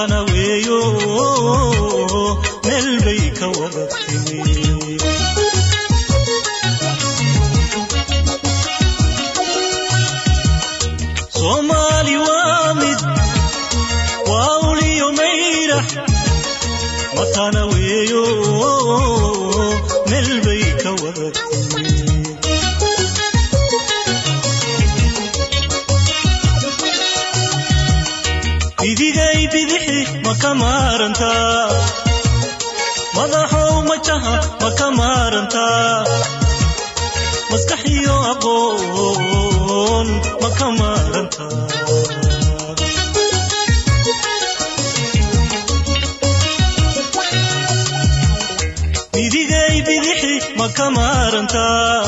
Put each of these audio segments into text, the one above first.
matana weeyo meel bay ka wada timi soomaali waa mid waa uliyo mayrax matana weeyo meel bay ka wada timi bidigay bidixi ma ka maarantaa madaxow majaha ma ka maarantaa maskax iyo aqoon ma ka maarantaa bidigay bidixi ma ka maarantaa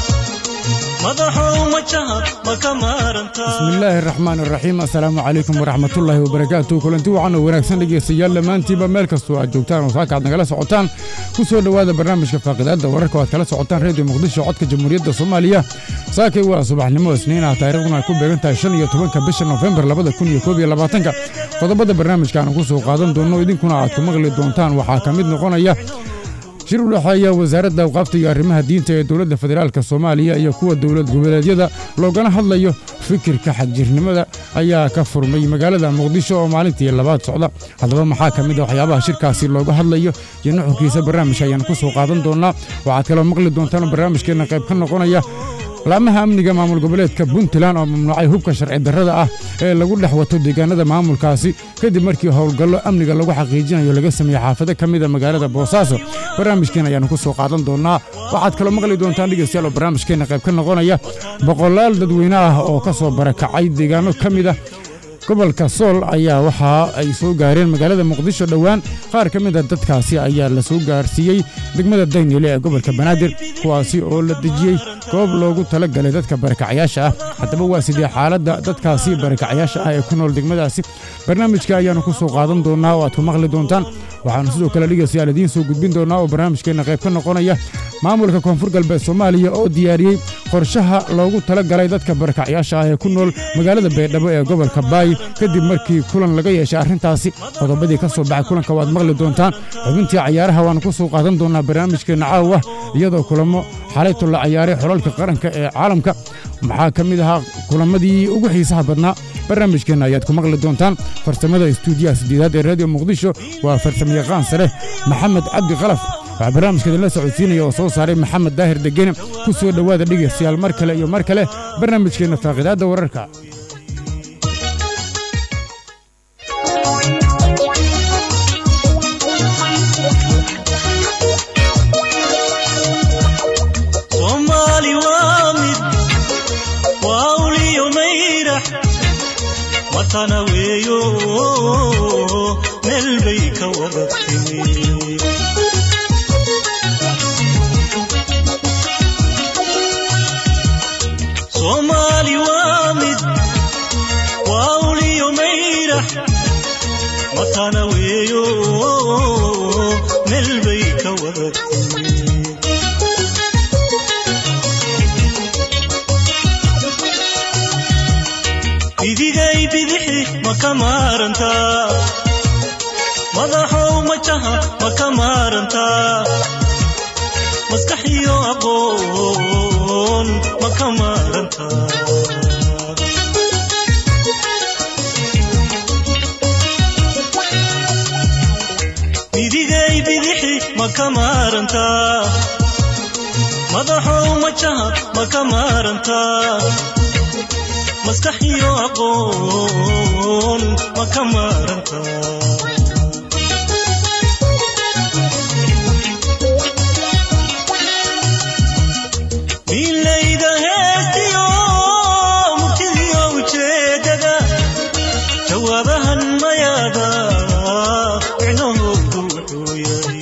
madaxow majaha ma ka maarantaa bismillaahi araxmaan araxiim assalaamu calaykum waraxmatullaahi wabarakaatu kulanti wacan oo wanaagsan dhegaystayaal dhammaantiinba meel kastoo aad joogtaan oo saaka aad nagala socotaan ku soo dhowaada barnaamijka faaqidaadda wararka oo aad kala socotaan reediyo muqdisho codka jamhuuriyadda soomaaliya saakay waa subaxnimo isniin ah taariikhduna ay ku beegan tahay shan iyo tobanka bisha nofembar labada kun iyo koob iyo labaatanka qodobada barnaamijkaanu ku soo qaadan doonno idinkuna aad ku maqli doontaan waxaa ka mid noqonaya shir u dhexeeya wasaaradda awqaafta iyo arrimaha diinta ee dowladda federaalka soomaaliya iyo kuwa dowlad goboleedyada loogana hadlayo fikirka xagjirnimada ayaa ka furmay magaalada muqdisho oo maalintii labaad socda haddaba maxaa ka mid a waxyaabaha shirkaasi looga hadlayo iyo nuxurkiisa barnaamijka ayaan ku soo qaadan doonnaa waxaad kaloo maqli doontaan barnaamijkeenna qayb ka noqonaya laamaha amniga maamul goboleedka puntland oo mamnuucay hubka sharci darrada ah ee lagu dhex wato deegaanada maamulkaasi kadib markii howlgallo amniga lagu xaqiijinayo laga sameeyey xaafado ka mida magaalada boosaaso barnaamijkeen ayaannu ku soo qaadan doonnaa waxaad kaloo maqli doontaan dhegaystayaal oo barnaamijkeenna qayb ka noqonaya boqolaal dadweyne ah oo ka soo barakacay deegaano ka mid ah gobolka sool ayaa waxa ay soo gaareen magaalada muqdisho dhowaan qaar ka mid a dadkaasi ayaa la soo gaarsiiyey degmada daynile ee gobolka banaadir kuwaasi oo la dejiyey goob loogu tala galay dadka barakacyaasha ah haddaba waa sidee xaaladda dadkaasi barakacyaasha ah ee ku nool degmadaasi barnaamijka ayaannu ku soo qaadan doonnaa oo aad ku maqli doontaan waxaannu sidoo kale dhegaystayaal idiin soo gudbin doonnaa oo barnaamijkeenna qayb ka noqonaya maamulka koonfur galbeed soomaaliya oo diyaariyey qorshaha loogu tala galay dadka barakacyaasha ah ee ku nool magaalada baydhabo ee gobolka baay kadib markii kulan laga yeeshay arrintaasi qodobadii ka soo baxay kulanka waad maqli doontaan xubintii cayaaraha waannu ku soo qaadan doonnaa barnaamijkeenna caawa iyadoo kulamo xalayto la cayaaray xolalka qaranka ee caalamka maxaa ka mid ahaa kulamadii ugu xiisaha badnaa barnaamijkeenna ayaad ku maqli doontaan farsamada istuudiyaha sideedaad ee raadiyo muqdisho waa farsamayaqaan sare maxamed cabdi kalaf waxaa barnaamijka idinla socodsiinaya oo soo saaray maxamed daahir degene ku soo dhowaada dhegaystayaal mar kale iyo mar kale barnaamijkeenna faaqidaadda wararka soomaali waa mid waa uliyo mayrax matana weeyo meel bay ka wada timi soomaali waa mid waa uliyo mayrax matana weeyo meel bay ka wada timi bidigay bidixi ma ka maarantaa madaxow majaha ma ka maarantaa maskax iyo aqoon ma ka maarantaa bidigay bidixi ma ka maarantaa madaxow majaha ma ka maarantaa maskax iyo aqoon ma ka maarantaa miilayda heestiyo murtidiyo ujeedada jawaabahan mayaada micnahoodu wuxuu yahay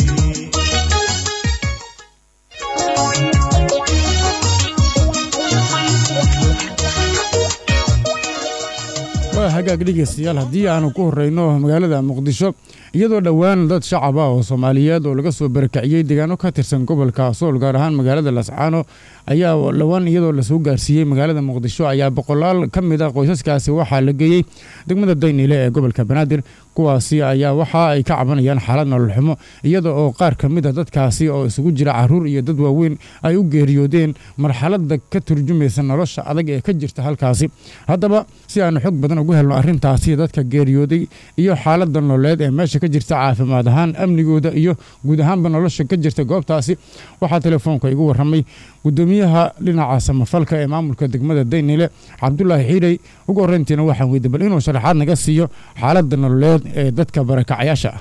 waa hagaag dhegaystayaal haddii aanu ku horrayno magaalada muqdisho iyadoo dhowaan dad shacab ah oo soomaaliyeed oo laga soo barakaciyey deegaano ka tirsan gobolka sool gaar ahaan magaalada lascaano ayaa dhowaan iyadoo lasoo gaarsiiyey magaalada muqdisho ayaa boqolaal ka mid ah qoysaskaasi waxaa la geeyey degmada dayniile ee gobolka banaadir kuwaasi ayaa waxa ay ka cabanayaan xaalad nolol xumo iyada oo qaar ka mid a dadkaasi oo isugu jira caruur iyo dad waaweyn ay u geeriyoodeen marxaladda ka turjumaysa nolosha adag ee ka jirta halkaasi haddaba si aanu xog badan ugu helno arrintaasi dadka geeriyooday iyo xaaladda nololeed ee meesha ka jirta caafimaad ahaan amnigooda iyo guud ahaanba nolosha ka jirta goobtaasi waxaa telefoonka igu warramay gudoomiyaha dhinaca samafalka ee maamulka degmada daynile cabdulaahi xiirey ugu horreyntiina waxaan weydiy bal inuu sharaxaad naga siiyo xaaladda nololeed ee dadka barakacayaasha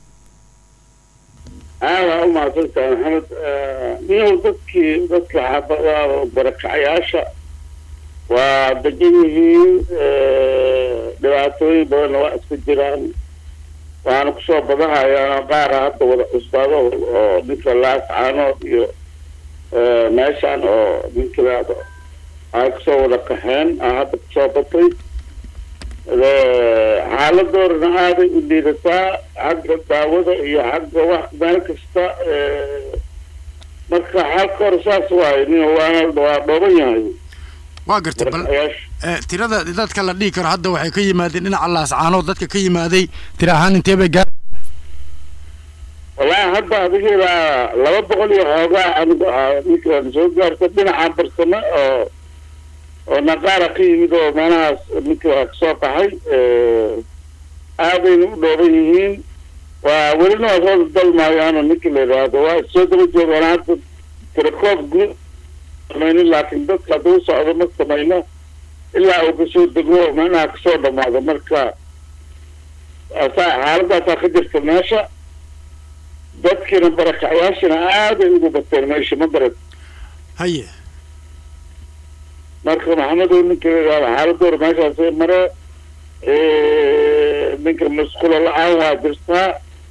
ah aa waa u mahadsantahay maxamed niyow dadkii dadka xaabada barakacayaasha waa degan yihiin dhibaatooyin badanna waa iska jiraan waxaana kusoo badahayaan qaara hadda wada cusbaado oo ninka laascaanood iyo meeshaan oo ninkilaado ay kusoo wada qaxeen a hadda kusoo batay xaaladoorana aaday u liidataa xagga daawada iyo xagga wax meel kasta marka xaalka hore saas waayo nin waana waa dhooban yahay waa gartay bal tirada dadka la dhihi karo hadda waxay ka yimaadeen dhinaca laascaanood dadka ka yimaaday tira ahaan intee bay gaar wallaahi hadda adigeeda laba boqol iyo xoogaa anigu ninkaan soo gaarta dhinaca barsame oo oo naqaara ka yimid oo meelahaas ninka kasoo qaxay aadayna u dhooban yihiin waa welina waa soo dalmaayaano ninka la yidhaahdo waa soo daba joogaan hadda tirakoob guud samaynin laakiin dadka hadduu socdo ma samayno ilaa uu kasoo dego meelaha kasoo dhamaado marka xaaladaasaa ka jirta meesha dadkiina barakacayaashina aaday ugu bateen meesha ma garad haye marka maxamedow ninka xaaladoor meeshaasay mare ninka masquulo la-aan waa jirtaa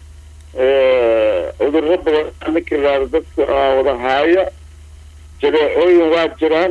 cudurro badan ninka yidhaahdo dadka wada haaya jareecooyin waa jiraan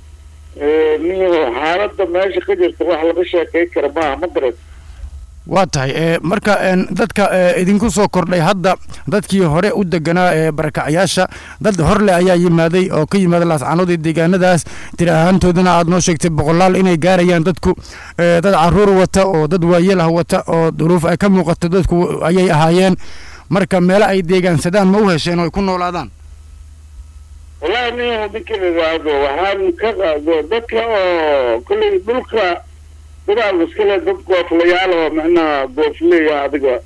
niyo xaaladda meesha ka jirta wax laga sheekay kara maaha ma garad waa tahay marka dadka idinku soo kordhay hadda dadkii hore u deganaa ee barakacayaasha dad horle ayaa yimaaday oo ka yimaada laascaanood iyo deegaanadaas tiri ahaantoodana aad noo sheegtay boqolaal inay gaarayaan dadku dad caruur wata oo dad waayeel ah wata oo duruuf ay ka muuqato dadku ayay ahaayeen marka meelo ay deegaansadaan ma u hesheen oo ay ku noolaadaan wallahi nin ninka la yidhaahdo waxaan ka qaado dadka oo kolley dhulka dadaal iskale dad gooflayaal oo macnaha goofleya adiga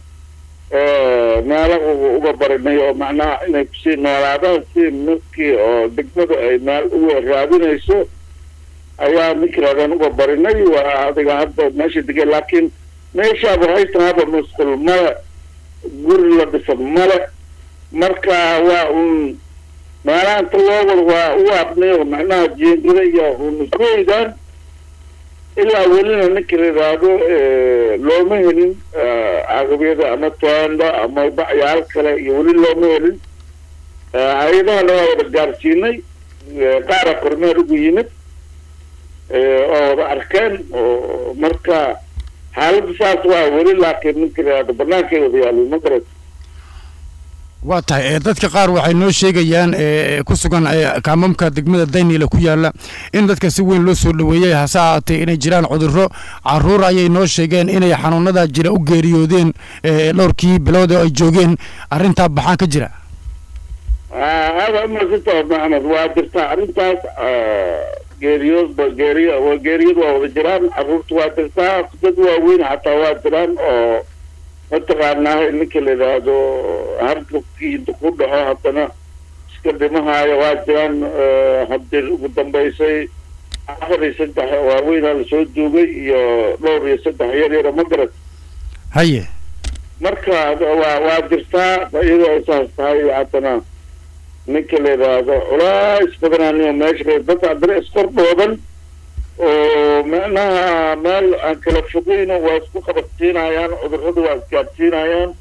meelo uga barinay oo macnaha inay kusii noolaadaan si markii oo degmada ay meel uga raadinayso ayaa ninkiraadaan uga barinay waa adiga hadda meesha degay laakiin meeshaaba waxay tahaaba musqul male guri la dhisan male marka waa un meelaha inta loo wada waa u abnay oo macnaha jeengada iyo unuskoydaan ilaa welina ninka la yidhaahdo looma helin caqabiyada ama toanda ama bacyaal kale iyo weli looma helin hay-adahana waa wada gaarsiinay qaara kormeer ugu yimid oo wada arkeen oo marka xaaladda saas waa weli laakiin ninka la yidhahdo bannaankay wada yaalin ma garat waa tahay dadka qaar waxay noo sheegayaan ku sugan kaamamka degmada dayniile ku yaala in dadka si weyn loo soo dhoweeyey hase ahaatee inay jiraan cudurro caruur ayay noo sheegeen inay xanuunada jira u geeriyoodeen dhowrkii bilood oo ay joogeen arrintaa baxaan ka jira aada umadsanta maxamed waa jirtaa arrintaas geeriyood geeriy geeriyad waa wada jiraan caruurta waa jirtaa dad waaweyn xataa waa jiraan oo mataqaanaa ninka la yidhaahdo hargabkii inta ku dhaco haddana iska dhimahaayo waa jiraan haddii ugu dambaysay afar iyo saddex waaweynaa lasoo duugay iyo dhowr iyo saddex yar yara ma garad haye marka waa waa jirtaa iyadoo ay saas tahay haddana ninka la yidhaahdo culays badanaaniyo meesha dad haddana iskordhoodan oo macnaha meel aan kala fogeyno waa isku qabadsiinayaan cudurrada waa isgaadsiinayaan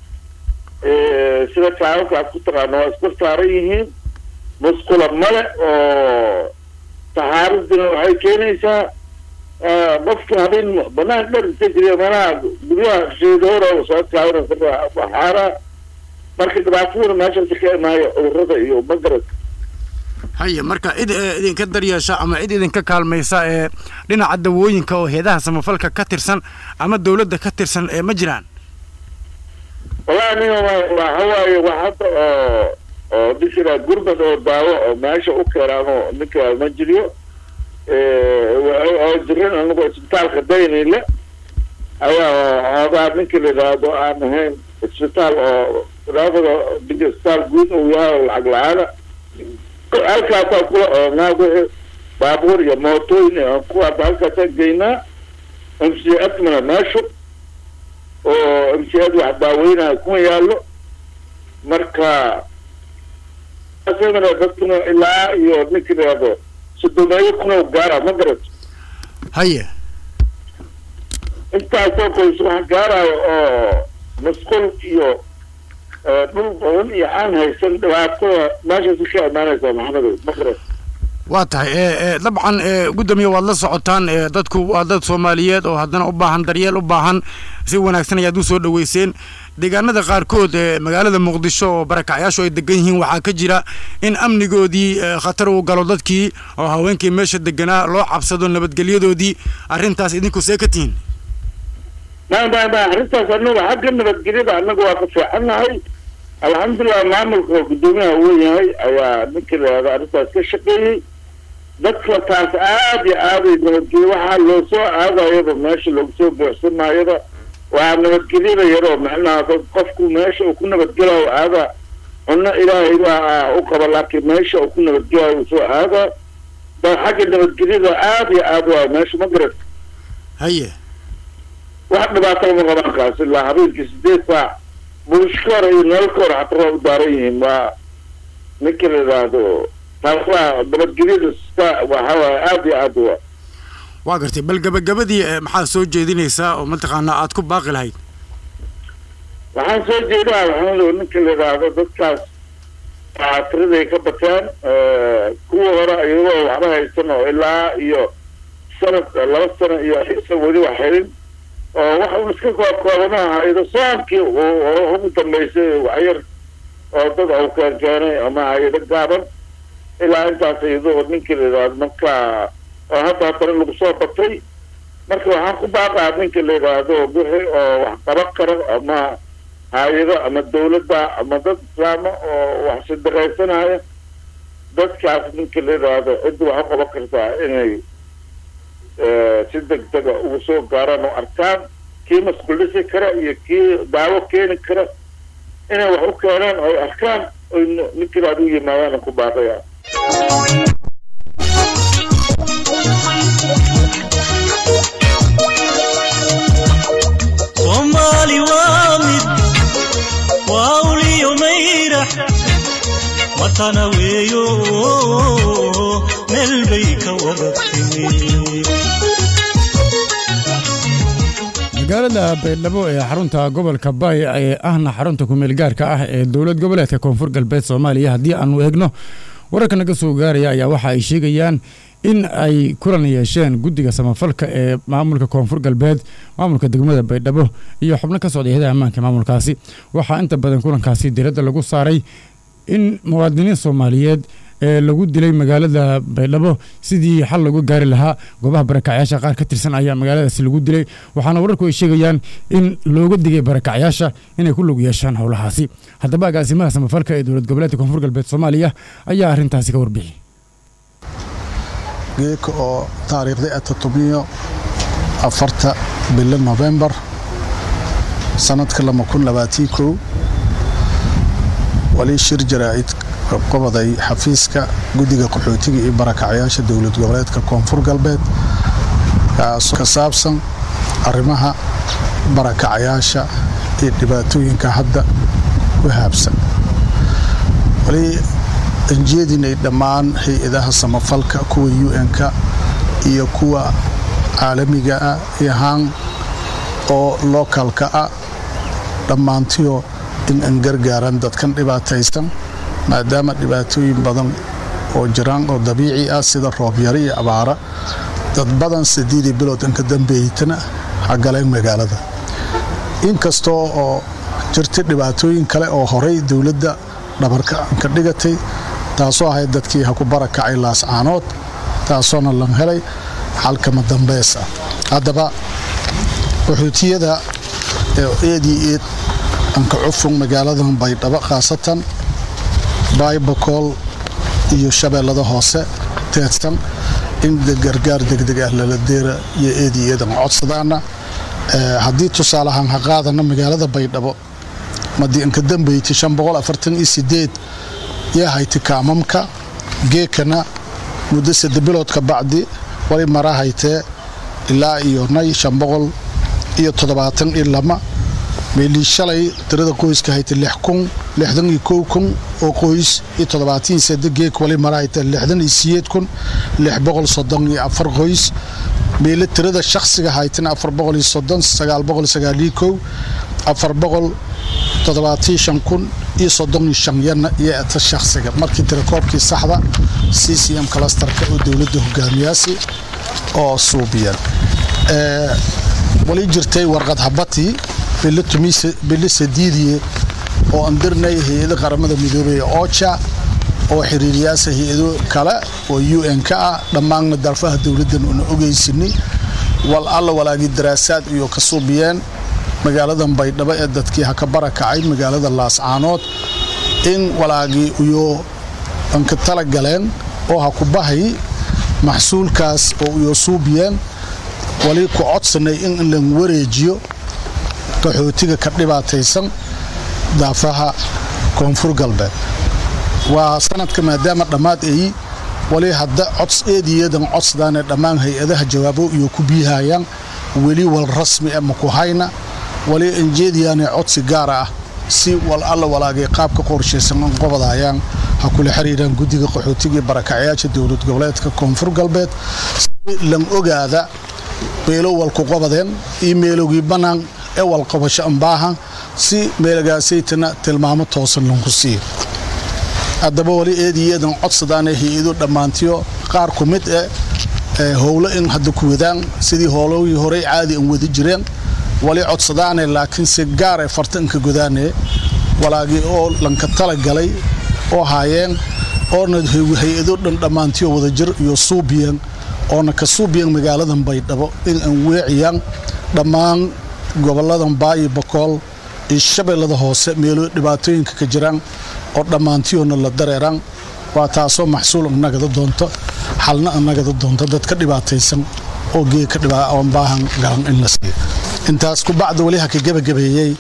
sida kaawaka aad ku taqaano waa isku saaran yihiin musqula male oo taxaaradina waxay keenaysaa qofka habeen banaan dhar iska jiriya meelaha guryaha sheedoora soo kaawra waxaara marka dhibaataduna meeshaasi ka imaayo cudurada iyo magarad haye marka cid idinka daryeesha ama cid idinka kaalmaysa ee dhinaca dawooyinka oo heedaha samafalka ka tirsan ama dawladda ka tirsan ee ma jiraan wallahi aniga waxa waaye wax hadda oo oo dhinkira gurbad oo daawo oo meesha u keenaano ninka ma jiriyo oo jiran anigu isbitaalka daynile ayaa hoogaa ninka la yidhaahdo aan ahayn isbitaal oo raafada dinka isbitaal guud uu yahay lacag la-aana halkaasaa kula oonaa wixii baabuur iyo mootooyin aan kuwaas halkaasaan geynaa m c admana meeshu oo m c ad wax daaweynaya kuma yaallo marka asagana dadkuna ilaa iyo ninka la yidhaahdo sodomeeyo kuna gaara ma garat haye intaasoo qoys wax gaarayo oo masquul iyo dhul badan iyo aan haysan dhibaatada meeshaasi ka imaanaysaa maxamedow ma garat waa tahay dabcan gudoomiye waad la socotaan dadku waa dad soomaaliyeed oo haddana u baahan daryeel u baahan si wanaagsan ayaad u soo dhaweyseen deegaanada qaarkood ee magaalada muqdisho oo barakacyaashu ay degan yihiin waxaa ka jira in amnigoodii khatar uu galo dadkii oo haweenkii meesha deganaa loo cabsado nabadgelyadoodii arrintaas idinku see ka tihiin ma ma ma arrintaas anagu xagga nabadgelyada annaga waa ka fiicannahay alxamdulilah maamulka guddoomiyaha uu yahay ayaa ninka layihahdo arrintaas ka shaqeeyey dadka taas aad iyo aaday nabadgelya waxaa loo soo aadayaba meesha loogu soo buuxsanaayaba waa nabadgelyada yaroo macnaha dad qofku meesha uu ku nabadgelayo aada cunno ilaahay baa u qaba laakiin meesha uu ku nabadgelayo uu soo aada da xagga nabadgelyada aada iyo aad waa meesha ma garat haye wax dhibaato ma qabaan kaas ilaa habeenkii sideed saac buushka hore iyo nololka hore xataa waa u daaran yihiin waa ninka la yidhaahdo taas waa nabadgelyada sita waxa waaye aada iyo aad waa waa gartay bal gabagabadii maxaa soo jeedinaysaa oo mataqaanaa aad ku baaqi lahayd waxaan soo jeedaa maxamedow ninka la yidhaahdo dadkaas tiraday ka bateen kuwa hore iyagoo waxba haysan oo ilaa iyo sanad laba sano iyo aysan weli wax helin oo wax un iska koobkoobanaha haydo soonkii ugu dambeysay waxyar oo dad au keen keenay ama hayado gaaban ilaa intaas iyadoo ninka la yidhaahdo marka oo hadda haddana lagu soo batay marka waxaan ku baaqaa ninka la yidhaahdo wixii oo wax qaban karo ama hay-ado ama dawladda ama dad islaama oo wax sadaqaysanaya dadkaas ninka la yidhaahdo cidda wax u qaban kartaa inay si deg dega ugu soo gaaraan oo arkaan kii masquulisi kara iyo kii daawo keeni kara inay wax u keenaan oy arkaan oy ninka yidhaahdo u yimaadaan ku baaqaya soomaali waa mid waa uliyo mayrax watana weeyo meel bay ka wada timi magaalada baydhabo ee xarunta gobolka baay ee ahna xarunta kumeel gaarka ah ee dowlad goboleedka koonfur galbeed soomaaliya haddii aanu eegno wararka naga soo gaaraya ayaa waxa ay sheegayaan in ay kulan yeesheen guddiga samafalka ee maamulka koonfur galbeed maamulka degmada baydhabo iyo xubno ka socday hadaha ammaanka maamulkaasi waxaa inta badan kulankaasi diradda lagu saaray in muwaadiniin soomaaliyeed ee lagu dilay magaalada baydhabo sidii xal lagu gaari lahaa goobaha barakacyaasha qaar ka tirsan ayaa magaaladaasi lagu dilay waxaana wararku ay sheegayaan in looga digay barakacyaasha inay ku lug yeeshaan howlahaasi haddaba agaasimaha samafalka ee dowlad goboleedka koonfur galbeed soomaaliya ayaa arrintaasi ka warbixi geeka oo taariikhda ah todobiyo afarta bilo nofembar sanadka lama kun labaatii kow wali shir jaraa'id qabqabaday xafiiska guddiga qaxootiga iyo barakacyaasha dowlad goboleedka koonfur galbeed kaasoo ka saabsan arrimaha barakacyaasha iyo dhibaatooyinka hadda ku haabsan wali anjeedinay dhammaan hay-adaha samafalka kuwa un-ka iyo kuwa caalamiga ah iyo haan oo lookalka ah dhammaantiyo in an gargaaran dadkan dhibaataysan maadaama dhibaatooyin badan oo jiraan oo dabiici ah sida roobyaro iyo abaara dad badan sideedii bilood inka dambeeytana ha galeen magaalada inkastoo oo jirtay dhibaatooyin kale oo horay dowladda dhabarka ka dhigatay taasoo ahayd dadkii ha ku barakacay laascaanood taasoona lan helay xalkama dambeys ah haddaba qaxootiyada eedii eed anka cufung magaaladan baydhabo khaasatan baybakool iyo shabeellada hoose teedsan in gargaar degdeg ah lala deera iyo eedii eedan codsadaana haddii tusaalahaan ha qaadana magaalada baydhabo madii inka dambeyti yaa hayti kaamamka geekana muddo sadde bilood ka bacdi wali mara haytee ilaa iyo nay iyo toddobaatan iyo lama meelii shalay tirada qoyska hayta lix kun lixdan iyo kow kun oo qoys iyo toddobaatan sadde geek wali mara haytee lixdan iyo siyeed kun lix boqol soddon iyo afar qoys meele tirada shakhsiga haytana afar boqol iyo soddon sagaal boqol sagaaliyo kow afar boqol toddobaatan shan kun iyo soddon iyo shan yana iyo eta shakhsiga markii tirakoobkii saxda c c m clusterka oo dowladda hogaamiyaasi oo suubiyan wali jirtay warqad habati bili sadiidiye oo andirnay hay-ada qaramada midoobey oja oo xiriiriyaasa hay-ado kale oo u n ka ah dhammaanna darfaha dowladdan una ogeysinay wal alla walaagii daraasaad iyo ka suubiyeen magaaladan baydhabo ee dadkii ha ka barakacay magaalada laascaanood in walaagii iyo anka tala galeen oo ha ku bahay maxsuulkaas oo iyo suubiyeen wali ku codsanay in lan wareejiyo qaxootiga ka dhibaataysan daafaha koonfur galbeed waa sanadka maadaama dhammaad ay wali hadda cods eediyadan codsdaanee dhammaan hay-adaha jawaabo iyo ku biihayaan weli wal rasmi e maku hayna wali injeediyaane codsi gaara ah si wal alla walaagay qaabka qorshaysan an qobadayaan ha kula xiriiraan guddiga qaxootigai barakacyaasha dowlad goboleedka koonfur galbeed si lan ogaada meelo walku qobadeen iyo meelogii bannaan ee walqabasho ambaahan si meelagaasaytana tilmaamo toosan lanku siiyo haddaba wali eediyeedan codsadaane hay-ado dhammaantiyo qaar ku mid eh howlo in hadda ku wadaan sidii howlogii horey caadi an wadi jireen wali codsadaane laakiin si gaare fartanka godaane walaagii oo lanka tala galay oo haayeen oona hay-ado dhan dhammaantiyo wadajir iyo suubiyan oona ka suubiyan magaaladan baydhabo in an weeciyaan dhammaan goboladan baayi bakool iyo shabeellada hoose meelo dhibaatooyinka ka jiraan oo dhammaantiyoona la dareeraan waa taasoo maxsuul annagada doonto xalna annagada doonto dad ka dhibaataysan oo geeka baahan galan in la siiyo intaas ku bacda weli ha ka gebagabeeyey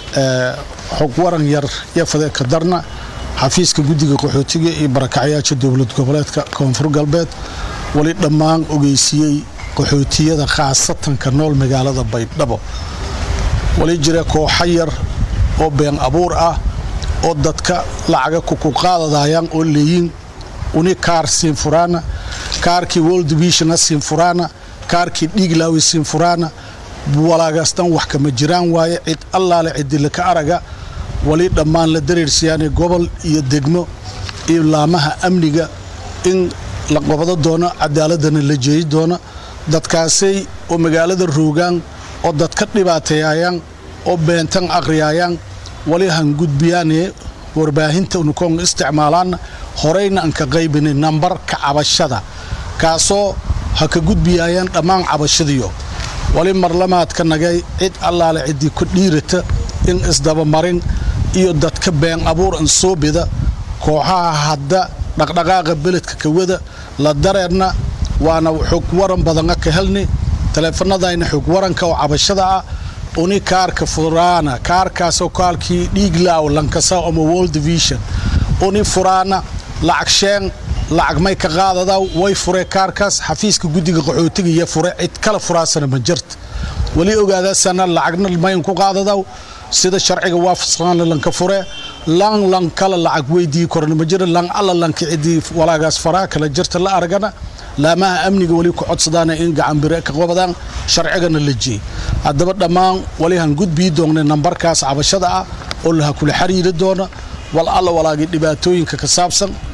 xog waran yar iyo fadeeka darna xafiiska guddiga qaxootiga iyo barakacyaasha dowlad goboleedka koonfur galbeed wali dhammaan ogeysiiyey qaxootiyada khaasatanka nool magaalada baydhabo wali jira kooxa yar oo been abuur ah oo dadka lacaga kukuqaadadayaan oo leeyiin uni kaar siin furaana kaarkii world divisiona siin furaana kaarkii dhiiglaawi siin furaana walaagaastan wax kama jiraan waaye cid allaale cidilaka araga wali dhammaan la dareersiyaane gobol iyo degmo iyo laamaha amniga in la qabado doono cadaaladana la jeeyi doono dadkaasay oo magaalada roogaan oo dadka dhibaateeyayaan oo beentan aqriyaayaan wali han gudbiyaane warbaahinta unukoon isticmaalaana horeyna aan ka qaybinay nambarka cabashada kaasoo ha ka gudbiyaayaan dhammaan cabashadiyo wali marlamaadka nagay cid allaale ciddii ku dhiirata in isdabamarin iyo dadka been abuur an soo bida kooxaha hadda dhaqdhaqaaqa beledka kawada la dareerna waana xog waran badana ka helni taleefanadayna xog waranka oo cabashada ah uni kaarka furaana kaarkaasoo kaalkii dhiiglaaw lankasa ama world division uni furaana lacag sheen lacag may ka qaadadaw way fure kaarkaas xafiiska guddiga qaxootiga iyo fure cid kala furaasana ma jirta weli ogaadaasana lacagna mayn ku qaadadaw sida sharciga waafaqsanaana lanka fure lan lan kala lacag weydii korna ma jira lan alla lanka ciddii walaagaas faraa kala jirta la aragana laamaha amniga weli ku codsadaana in gacanbire ka qabadaan sharcigana la jeey haddaba dhammaan wali han gudbii doonnay nambarkaas cabashada ah oo laha kula xiriiri doona wal alla walaagii dhibaatooyinka ka saabsan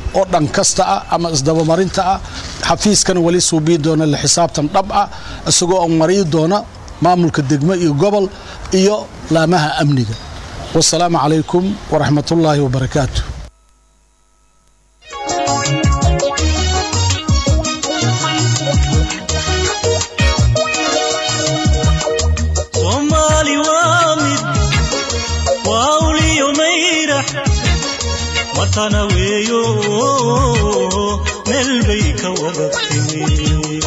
oo dhan kasta ah ama isdabamarinta ah xafiiskana weli suubii doona la xisaabtan dhab ah isagoo oo marii doona maamulka degmo iyo gobol iyo laamaha amniga wasalaamu calaykum waraxmatullaahi wabarakaatu soomaali waa mid waa uliyo mayrax watana weeyo meel bay ka wada timi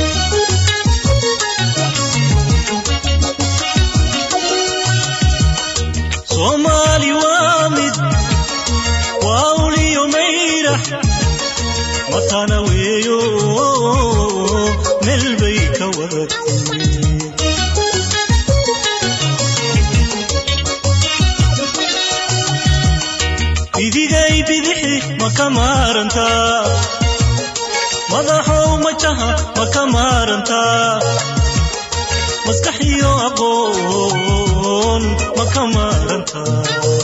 soomaali waa mid waa uliyo mayrax watana weeyo meel bay ka wada timi bidigay bidixi ma ka maarantaa madaxow majaha ma ka maarantaa maskaxiyo aqoon ma ka maarantaa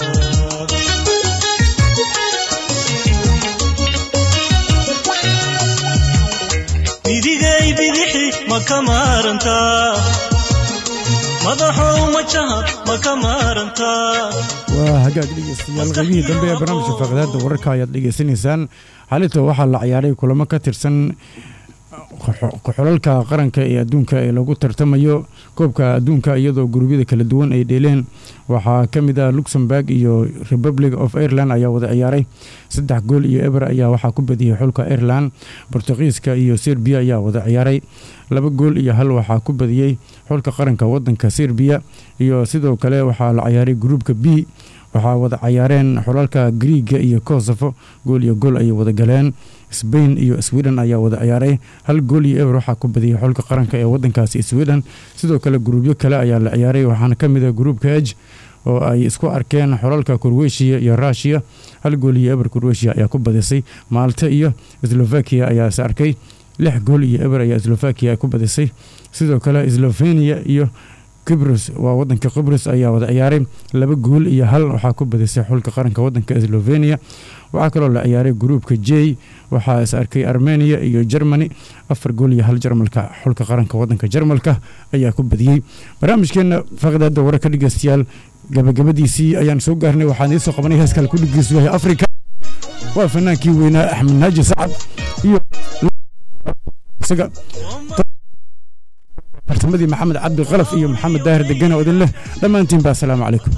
bidigay bidixi ma ka maarantaa madaxow majaha ma ka maarantaa waa hagaag dhegeystayaal qaybihii dambe ee barnaamijka faaqidaada wararka ayaad dhegeysanaysaan xalinta waxaa la ciyaaray kulamo ka tirsan xulalka qaranka ee adduunka ee lagu tartamayo koobka adduunka iyadoo gurubyada kala duwan ay dheeleen waxaa ka mid ah luxemburg iyo republic of ireland ayaa wada ciyaaray saddex gool iyo eber ayaa waxaa ku badiyey xulka ireland bortugiiska iyo serbiya ayaa wada ciyaaray laba gool iyo hal waxaa ku badiyey xulka qaranka wadanka serbiya iyo sidoo kale waxaa la ciyaaray gruubka b waxaa wada cayaareen xulalka griiga iyo kosofo gool iyo gool ayay wada galeen sbain iyo sweden ayaa wada ciyaaray hal gool iyo eber waxaa ku badiyey xulka qaranka ee wadankaasi sweden sidoo kale gruubyo kale ayaa la ciyaaray waxaana ka mid ah gruubka eg oo ay isku arkeen xulalka kurweshiya iyo rushiya hal gool iyo eber kurweshiya ayaa ku badisay maalta iyo slovakia ayaa is arkay lix gool iyo eber ayaa slovakia ku badisay sidoo kale slovenia iyo qibros waa wadanka qibros ayaa wada ciyaaray laba gool iyo hal waxaa ku badisay xulka qaranka wadanka slovenia waxaa kaloo la ciyaaray gruubka j waxaa is arkay armenia iyo germany afar gool iyo hal jarmalka xulka qaranka wadanka jarmalka ayaa ku badiyey barnaamijkeena faqdaada wararka dhegeystayaal gabagabadiisii ayaan soo gaarnay waxaan idiin soo qabanay heeskale ku dhegeysu yahay afrika waa fanaankii weynaa axmed naaji sacad iyo isaga bartamadii maxamed cabdi qalaf iyo maxamed daahir degana oo idin leh dhammaantiin ba asalaamu calaykum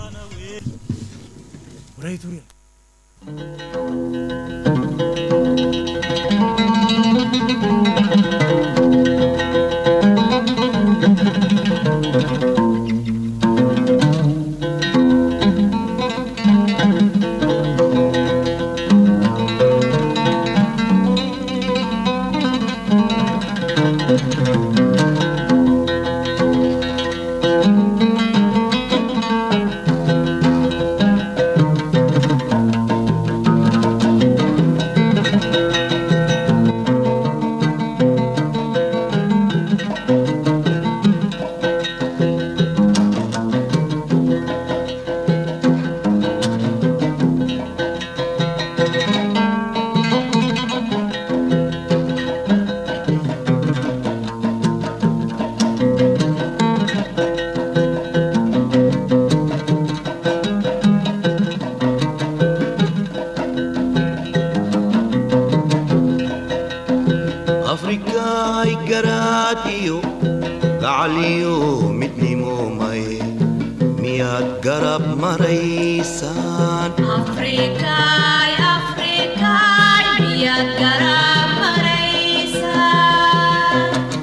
afrikaay garaad iyo gacaliyo midnimo maye miyaad garab maraysaan Afrikaay, Afrikaay, miyaad garab maraysaa?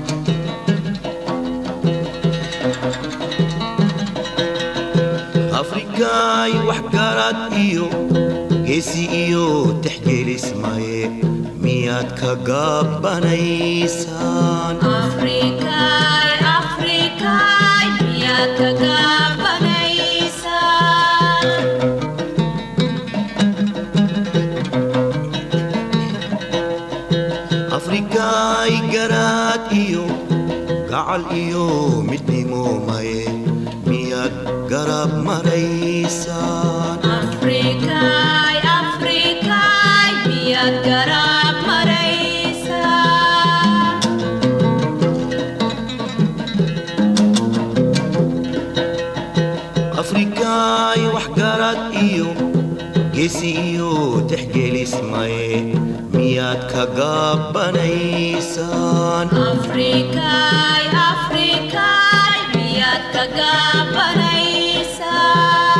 afrikaay wax garad iyo geesi iyo tixgelis maye miyaad ka gabbanaysaan Afrikaay, Afrikaay, miyaad ka gabanaysaa? afrikaay garaad iyo gacal iyo midnimo maye miyaad garab maraysaan Afrikaay, Afrikaay, miyaad garab geesi iyo tixgelismaye miyaad ka gaabanaysaan Afrikay, Afrikay, miyaad ka gaabanaysaan?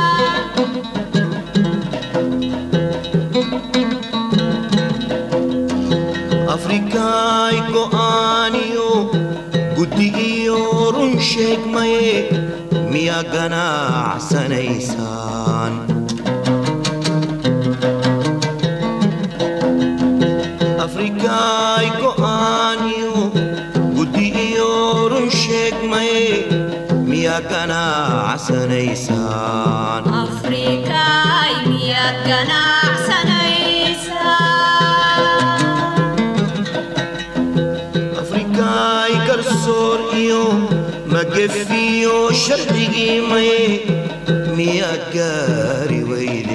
afrikaay go'aaniyo guddi iyo run sheegmaye miyaa ganacsanaysaan afrikaay go'aaniyo guddi iyo run sheegmaye miyaa ganacsanaysaan Afrikay, miyaad ganacsanaysaan? afrikaay garsoor iyo magefiyo sharcigii maye miyaa gaari weyde